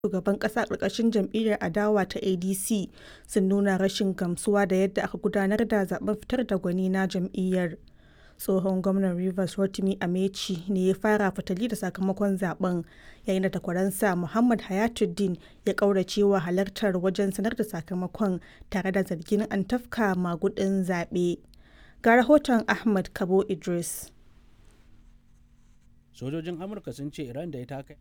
shugaban ƙasa ƙarƙashin jam'iyyar adawa ta adc sun nuna rashin gamsuwa da yadda aka gudanar da zaben fitar da gwani na jam'iyyar tsohon gwamnan rivers rotimi amechi ne ya fara fitali da sakamakon zaben yayin da takwaransa muhammad hayatuddin ya kauracewa halartar wajen sanar da sakamakon tare da zargin an tafka magudin zaɓe ga rahoton ahmad kabo idris sojojin amurka sun ce iran da ya taka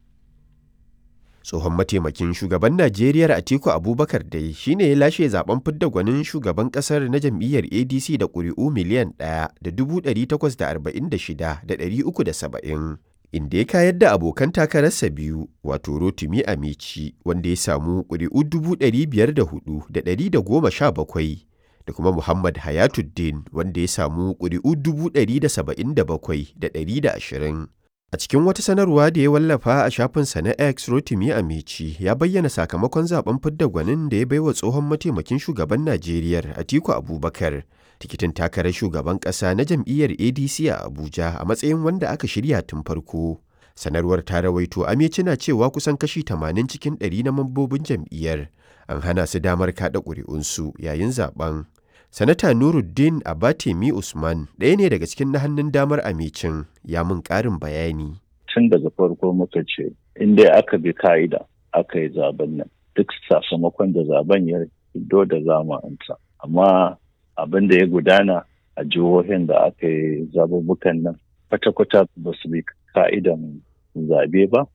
tsohon mataimakin shugaban najeriya atiku abubakar dai shine ya lashe zaben fidda gwanin shugaban kasar na jam'iyyar adc da ƙuri'u miliyan ɗaya da dubu ɗari takwas da arba'in da shida da ɗari uku da saba'in inda ya kayar da abokan takararsa biyu wato rotimi amici wanda ya samu ƙuri'u dubu ɗari biyar da hudu da ɗari da goma sha bakwai da kuma muhammad hayatuddin wanda ya samu ƙuri'u dubu ɗari da saba'in da bakwai da ɗari da ashirin A cikin wata sanarwa da ya wallafa a shafinsa na X Rotimi Amici ya bayyana sakamakon zaben fidda gwanin da ya baiwa tsohon mataimakin shugaban Najeriya Atiku Abubakar tikitin takarar shugaban ƙasa na jam'iyyar ADC a Abuja a matsayin wanda aka shirya tun farko. Sanarwar ta rawaito Amici na cewa kusan kashi 80 cikin 100 na mambobin jam'iyyar an hana su damar kaɗa ƙuri'unsu yayin zaben. Sanata Nuruddin Abatemi Usman ɗaya ne daga cikin na hannun damar amicin ya mun ƙarin bayani. Tun daga farko muka ce, in dai aka bi ka'ida aka yi zaben nan, duk sakamakon da zaben ya fito da zamanta. Amma abin da ya gudana a jihohin da aka yi zabubukan nan, kwata-kwata ba su bi ka'idan zabe ba,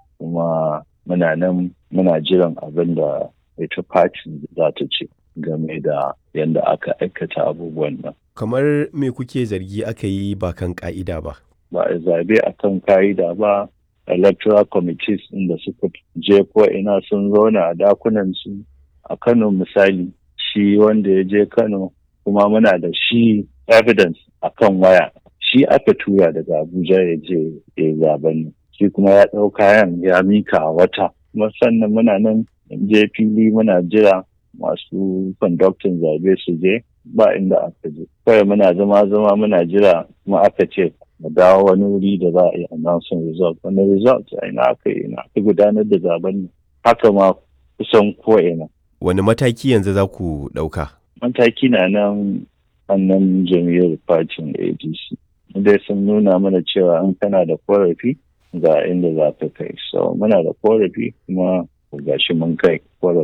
kuma muna nan muna jiran abin da ita fatin za ta ce. game da yadda aka aikata abubuwan nan. Kamar me kuke zargi aka yi ba kan ka'ida ba? Ba a zabe a kan ka'ida ba, electoral committees inda suka je ko ina sun zauna a dakunan su a Kano misali shi wanda ya je Kano kuma muna da shi evidence a kan waya shi aka tura daga Abuja ya je ya zaben shi kuma ya ɗau kayan ya mika wata kuma sannan muna nan je fili muna jira masu kwandaktin zabe su je ba inda aka je kawai muna zama zama muna jira kuma aka ce mu dawo wani wuri da za a yi announcing result wani result a ina aka yi ina aka gudanar da zaben haka ma kusan ko ina wani mataki yanzu za ku ɗauka mataki na nan annan jam'iyyar fatin adc dai sun nuna mana cewa in kana da korafi ga inda za ka kai so muna da korafi kuma gashi mun kai